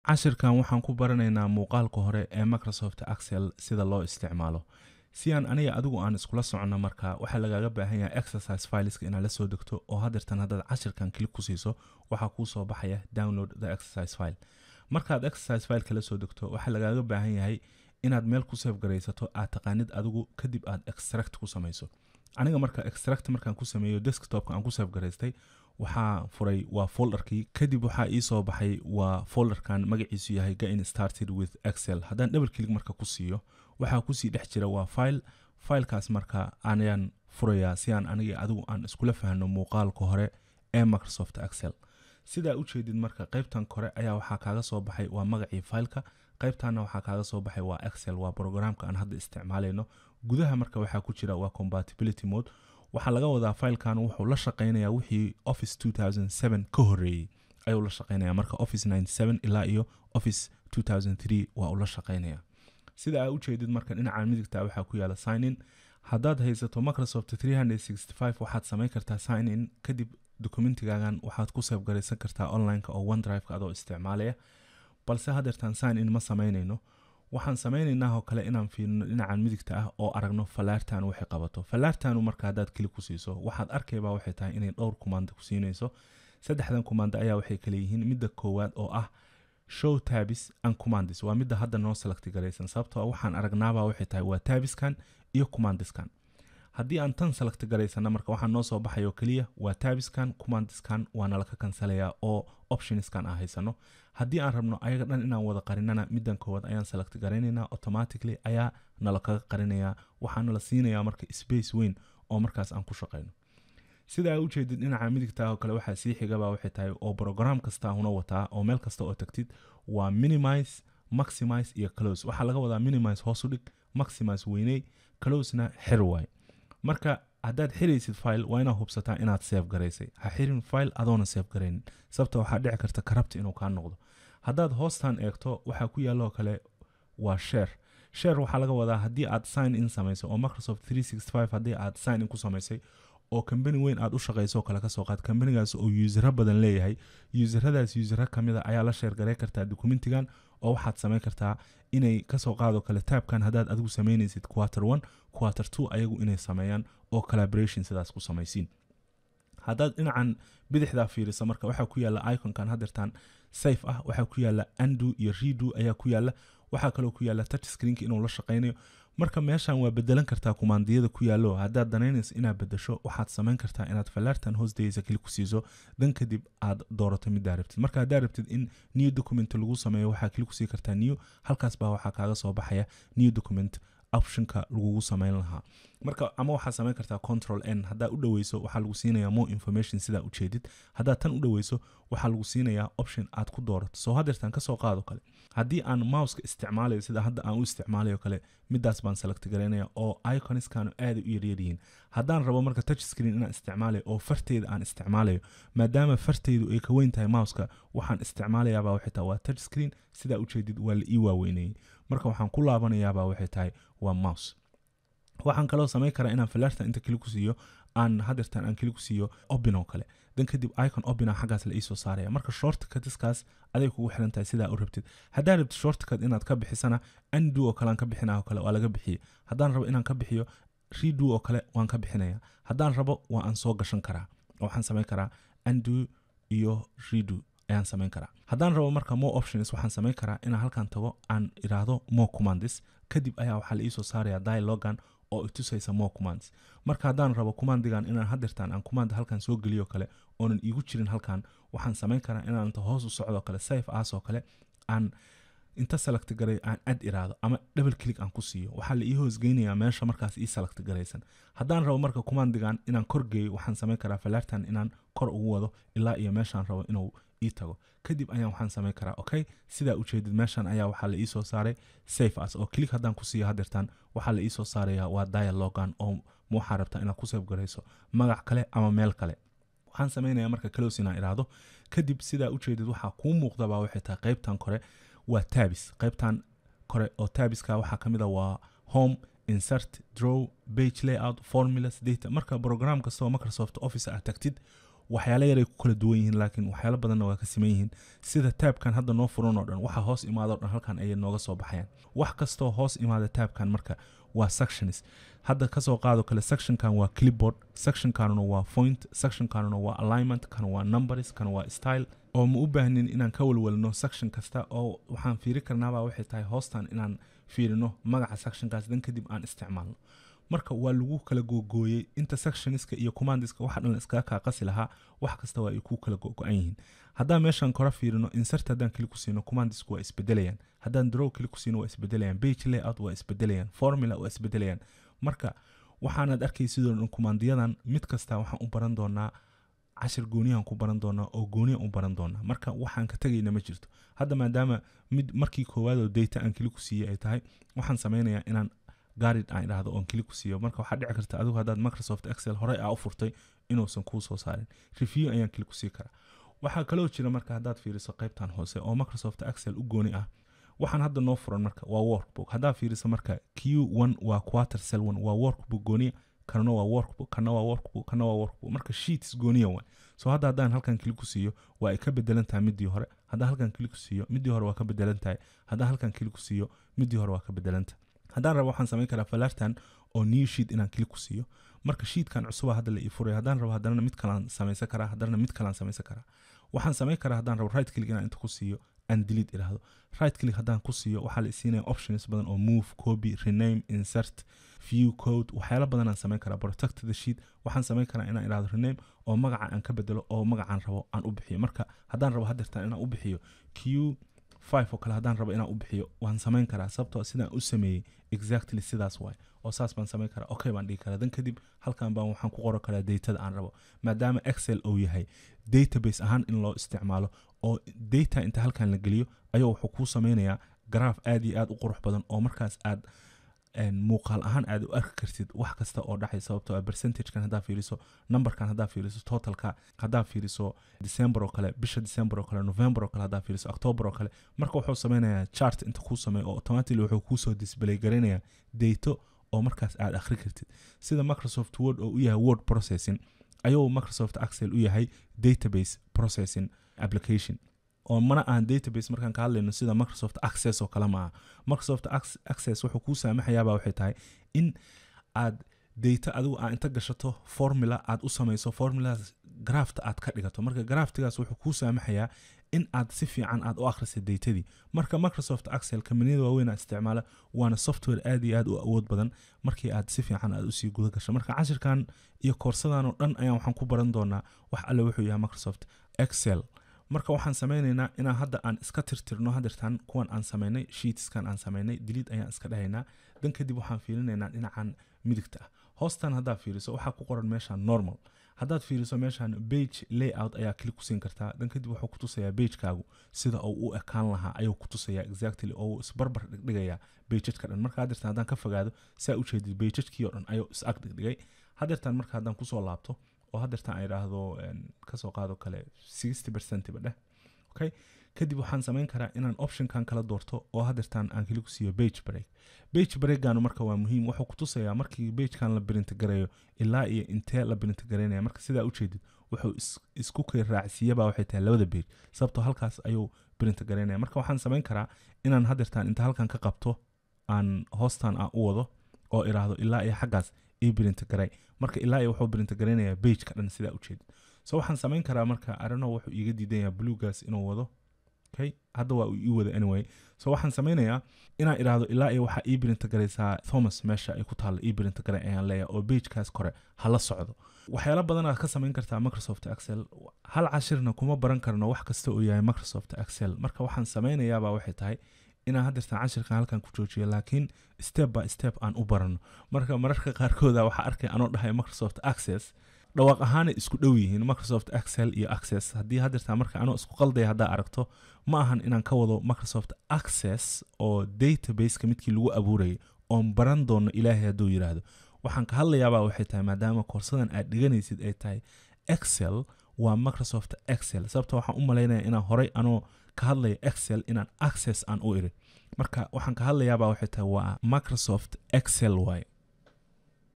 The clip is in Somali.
cashirkan waxaan ku baranaynaa muuqaalka hore ee microsoft axel sida loo isticmaalo si aan aniga adigu aan iskula soconno marka waxaa lagaaga baahan yahay exercise fileska inaad la soo degto oo hadeertan haddaad cashirkan klik ku siiso waxaa kuu soo baxaya download the exercise file markaad exercise fileka la soo degto waxaa lagaaga baahan yahay inaad meel ku save garaysato aad taqaanid adigu kadib aad extract ku samayso aniga marka extract markaan ku sameeyo desktopka aan ku save garaystay waxaa furay waa folderkii kadib waxaa ii soo baxay waa folderkan magaciisu yahay gain started with excel haddaan double click marka ku siiyo waxaa kusii dhex jira waa file filekaas marka ayaan furayaa si aan aniga adigu aan iskula fahno muuqaalka hore ee microsoft excel sidaa ujeedid marka qaybtan kore ayaa waxaa kaaga soo baxay waa magacii fileka qaybtanna waxaa kaaga soo baxay waa excel waa programka aan hadda isticmaalayno gudaha marka waxaa ku jira waa compatibility mode waxaa laga wadaa filekan wuxuu la shaqeynayaa wixii office ka horeeyey ayuu la shaqeynaya marka office ilaa iyo office waa uu la shaqeynaya sida aa ujeedid marka dhinaca midigta waxaa ku yaala signin haddaad haysato microsoft waxaad samayn kartaa signin kadib documentigaagan waxaad ku save garaysan kartaa onlineka oo onedriveka adoo isticmaalaya balse hadeertaan signin ma samaynayno waxaan samaynaynaa oo kale inaan fiirino dhinacan midigta ah oo aragno falaartan waxay qabato falaartanu marka haddaad keli ku siiso waxaad arkaybaa waxay tahay inay dhowr kumaanda ku siinayso saddexdan kumaanda ayaa waxay kale yihiin midda koowaad oo ah show tabis and commandis waa midda hadda noo select garaysan sababtoo waxaan aragnaabaa waxay tahay waa tabiskan iyo commandiskan haddii aan tan select garaysana marka waxaa noo soo baxay oo keliya waa tabiskan commandiskan waana laka kansalayaa oo optionskan aan haysano haddii aan rabno ayaga dhan inaan wada qarinana middan koowaad ayaan select garaynaynaa automatically ayaa nala kaga qarinayaa waxaana la siinayaa marka space weyn oo markaas aan ku shaqayno sida aa ujeedid dhinaca midigta oo kale waxaa sii xigaba waxay tahay oo program kasta huna wataa oo meel kasta oo tagtid waa minimize maximize iyo close waxaa laga wadaa minimize hoos u dhig maximize weyney closena xir waay marka haddaad xiraysid file waa inaad hubsataa inaad save garaysay ha xirin file adoona save garaynin sababta waxaa dhici karta karabta inuu kaa noqdo haddaad hoostan eegto waxaa ku yaalloo kale waa share share waxaa laga wadaa haddii aad sign in samayso oo microsoft haddii aad sign in ku samaysay oo kambani weyn aad u shaqayso kale kasoo qaad kambanigaas oo yuusaro badan leeyahay yuusaradaas yuusaro kamida ayaa la sheergaray kartaa documentigan oo waxaad samayn kartaa inay kasoo qaado kale taabkan haddaad adigu samaynaysid quarter one quarter two ayagu inay sameeyaan oo collaboration sidaas ku samaysiin haddaad dhinacan bidixdaa fiiriso marka waxaa ku yaala iconkan hadeertan safe ah waxaa ku yaala andu iyo redo ayaa ku yaala waxaa kaloo ku yaala touch screenka inuu la shaqaynayo marka meeshan waa bedelan kartaa kumaandiyada ku yaallo haddaad danaynayso inaad bedesho waxaad samayn kartaa inaad falaartan hoosdaysa keli ku siiso dan kadib aad doorato middaa rabtid marka haddaa rabtid in new document lagu sameeyo waxaa keli kusii kartaa new halkaas baa waxaa kaaga soo baxaya new document optionka lagugu samayn lahaa marka ama waxaad samayn kartaa control n haddaa u dhaweyso waxaa lagu siinayaa more information sidaa ujeedid haddaad tan u dhaweyso waxaa lagu siinayaa option aad ku doorato soo hadeertan kasoo qaado kale haddii aan mouska isticmaalayo sida hadda aan u isticmaalayo kale midaas baan select garaynaya oo iconiskanu aaday u yaryaryihiin haddaan rabo marka touch screen inaan isticmaalayo oo farteyda aan isticmaalayo maadaama farteydu ay ka weyn tahay mouska waxaan isticmaalayaabaa waxay tahay waa touch screen sidaa ujeedid waa la ii waaweynayey marka waxaan ku laabanayaabaa waxay tahay waa mouse waxaan kaloo samayn karaa inaan falaarta inta keli ku siiyo aan hadeertan aan keli ku siiyo obin oo kale dan kadib icon obina xaggaas la iisoo saaraya marka shortcutiskaas aday kugu xiran tahay sidaa u rabtid haddaa rabtid shortcut inaad ka bixisana andu oo kale aan ka bixina oo kale waa laga bixiyey haddaan rabo inaan ka bixiyo redo oo kale waan ka bixinaya haddaan rabo waa aan soo gashan karaa waxaan samayn karaa andu iyo redo ayaan samayn karaa haddaan rabo marka more options waxaan samayn karaa inaan halkan tago aan iraahdo more commandis kadib ayaa waxaa la iisoo saaraya dialogan oo itusaysa more commands marka haddaan rabo commandigan inaan hadeertaan aan command halkan soo geliyo kale oonan iigu jirin halkan waxaan samayn karaa inaan inta hoos u socdo kale safe aas oo kale aan inta select garay aan ad iraado ama double click aan ku siiyo waxaa la ii hoosgeynayaa meesha markaas ii select garaysan haddaan rabo marka commandigan inaan kor geeyo waxaan samayn karaa falaartan inaan kor ugu wado ilaa iyo meeshaan rabo inuu ii tago kadib ayaan waxaan samayn karaa okay sidaa ujeedid meeshan ayaa waxaa la iisoo saaray safe as oo click haddaan ku siiyo hadeertaan waxaa la iisoo saaraya waa dialogan oo waxaa rabtaa inaad ku save garayso magac kale ama meel kale waxaan samaynayaa marka close inaan iraahdo kadib sidaa ujeedid waxaa kuu muuqdabaa waxay tahay qaybtan kore waa tabis qaybtan kore oo tabiska waxaa ka mid a waa home insert draw page layout formulas data marka program kastoo microsoft office aad tagtid waxyaalo yaray ku kala duwan yihiin laakiin waxyaalo badanna waa ka siman yihiin sida taabkan hadda noo furan oo dhan waxa hoos imaado dhan halkan ayay nooga soo baxayaan wax kastoo hoos imaada taabkan marka waa sections hadda kasoo qaado kale sectionkan waa clipboard sectionkanuna waa point sectionkanuna waa alignment kan waa numbers kan waa style oo ma u baahnin inaan ka walwalno section kasta oo waxaan fiiri karnaabaa waxay tahay hoostan inaan fiirino magaca sectionkaas dan kadib aan isticmaalno marka waa lagu kala googooyey inta sectioniska iyo commandiska waxa dhan iskaga kaa qasi lahaa wax kasta waa ay ku kala go-go-an yihiin haddaan meeshan kora fiirino insert haddaan kili ku siino commandisku waa isbedelayaan haddaan draw kili ku siino waa isbedelayaan page layout waa isbedelayaan formula waa isbedelayaan marka waxaanaad arkay sidoo dhan kumaandiyadan mid kasta waxaan u baran doonaa cashir gooniyahan ku baran doonaa oo gooniyan u baran doonaa marka waxaan ka tegayna ma jirto hadda maadaama mid markii koowaad oo data aan kili ku siiyey ay tahay waxaan sameynayaa inaan garid aan idhaahdo oon kili ku siiyo marka waxaa dhici karta adigu haddaad microsoft excel horey aa u furtay inuusan kuu soo saarin review ayaan kili ku sii karaa waxaa kaloo jira marka haddaad fiiriso qaybtan hoose oo microsoft excel u gooni ah waxaan hadda noo furan marka waa workbook haddaad fiiriso marka q one waa quarter cell one waa workbook gooniya kanna waa workbook kanna waa workbook kanna waa workbook marka sheets gooniya waay so hadda haddaan halkan kili ku siiyo waa ay ka bedelan tahay midii hore haddaan halkan kili ku siiyo midii hore waa ka bedelan tahay haddaan halkan kili ku siiyo midii hore waa ka bedelan tahay haddaan rabo waxaan samayn karaa falartan oo new sheet inaan kili ku siiyo marka sheetkan cusuba hadda la ii furay haddaan rabo haddana mid kalaan samaysan karaa haddana mid kalaan samaysan karaa waxaan samayn karaa haddaan rabo right click inaan inta ku siiyo aan delete idhaahdo right click haddaan ku siiyo waxaa la isiinaya options badan oo move copy rename insert view code waxyaalo badan aan samayn karaa protect the sheet waxaan samayn karaa inaan idhahdo rename oo magaca aan ka bedelo oo magacaan rabo aan u bixiyo marka haddaan rabo hadeertaan inaan u bixiyo q five oo kale haddaan rabo inaan u bixiyo waan samayn karaa sababtoo sidaan u sameeyey exactly sidaas waay oo saas baan samayn karaa okay baan dhihi karaa dan kadib halkan baan waxaan ku qoran karaa datada aan rabo maadaama excel uu yahay database ahaan in loo isticmaalo oo data inta halkan la geliyo ayuu wuxuu kuu sameynayaa garaaf aad iyo aad u qurux badan oo markaas aad muuqaal ahaan aad u arki kartid wax kasta oo dhacay sababtoo ah percentagekan haddaa fiiriso numberkan haddaa fiiriso totalka haddaa fiiriso december oo kale bisha december oo kale november oo kale haddaa fiiriso october oo kale marka wuxuu sameynayaa chart inta kuu sameeyo oo automatically wuxuu kuusoo display garaynayaa dato oo markaas aad akhri kartid sida microsoft word oo u yahay word processing ayuu microsoft excel u yahay database processing application oo mana ahan database markaan ka hadlayno sida microsoft access oo kale maaha microsoft access wuxuu kuu saamaxayaabaa waxay tahay in aad data adigu aa inta gashato formula aad u samayso formuladaas grafta aad ka dhigato marka graftigaas wuxuu kuu saamaxayaa in aad si fiican aad u akhrisay datadii marka microsoft excel kambaniyada waaweyn aad isticmaala waana software aad iyo aad u awood badan markii aad si fiican aad usii guda gasho marka cashirkan iyo koorsadan oo dhan ayaan waxaan ku baran doonaa wax alle wuxuu yahay microsoft excel marka waxaan sameynaynaa inaan hadda aan iska tirtirno hadeertaan kuwan aan samaynay sheetskan aan samaynay diliid ayaan iska dhahaynaa dan kadib waxaan fiirinaynaa dhinacan midigta ah hoostan haddaad fiiriso waxaa ku qoran meeshan normal haddaad fiiriso meeshan bage layout ayaa klik ku siin kartaa dan kadib wuxuu kutusayaa bagekaagu sida uu u ekaan lahaa ayuu kutusayaa exactly oo isbarbar dhigdhigayaa bejajka dhan marka hadeertaan haddaan ka fogaado saa ujeedid bejajkii oo dhan ayuu is ag dhigdhigay hadeertaan marka haddaan kusoo laabto oo hadeertaan ay idhaahdo kasoo qaado kale sixty percentba dheh okay kadib waxaan samayn karaa inaan optionkan kala doorto oo hadeertaan aan keli ku siiyo bage break bage breakganu marka waa muhiim wuxuu kutusayaa markii bagekan la brintigarayo ilaa iyo intee la brintigareynaya marka sidaa ujeedid wuxuu isku kay raacsiiyaba waxay tahay labada bage sababtoo halkaas ayuu brintigareynaya marka waxaan samayn karaa inaan hadeertaan inta halkan ka qabto aan hoostan aan u wado oo idhaahdo ilaa iyo xaggaas ii brintigaray marka ilaa iyo wuxuu brintigareynayaa bageka dhan sidaa ujeedid so waxaan samayn karaa marka arano wuxuu iiga diidanyaa bluegas inuu wado okay hadda waa uu ii wada anyway so waxaan sameynayaa inaan idhaahdo ilaa iyo waxaa ii brintigaraysaa thomas meesha ay ku taalla ii brintigaray ayaan leeyahay oo bagekaas kore hala socdo waxyaalo badan aad ka samayn kartaa microsoft excel hal cashirna kuma baran karno wax kasta uu yahay microsoft excel marka waxaan sameynayaabaa waxay tahay inaan hadeertaan cashirkan halkan ku joojiyo laakiin step by step aan u barano marka mararka qaarkooda waxaa arkay anoo dhahay microsoft access dhawaaq ahaanay isku dhow yihiin microsoft excel iyo access haddii hadeertaan marka anoo isku qaldaya haddaa aragto ma ahan inaan ka wado microsoft access oo databaseka midkii lagu abuurayay oon baran doono ilaahay hadduu yidhaahdo waxaan ka hadlayaabaa waxay tahay maadaama koorsadan aad dhiganaysid ay tahay excel waa microsoft excel sababto waxaan u malaynaya inaan horay anoo ka hadlaya excel inaan access aan u iri marka waxaan ka hadlayaabaa waxay tahay waa microsoft excel y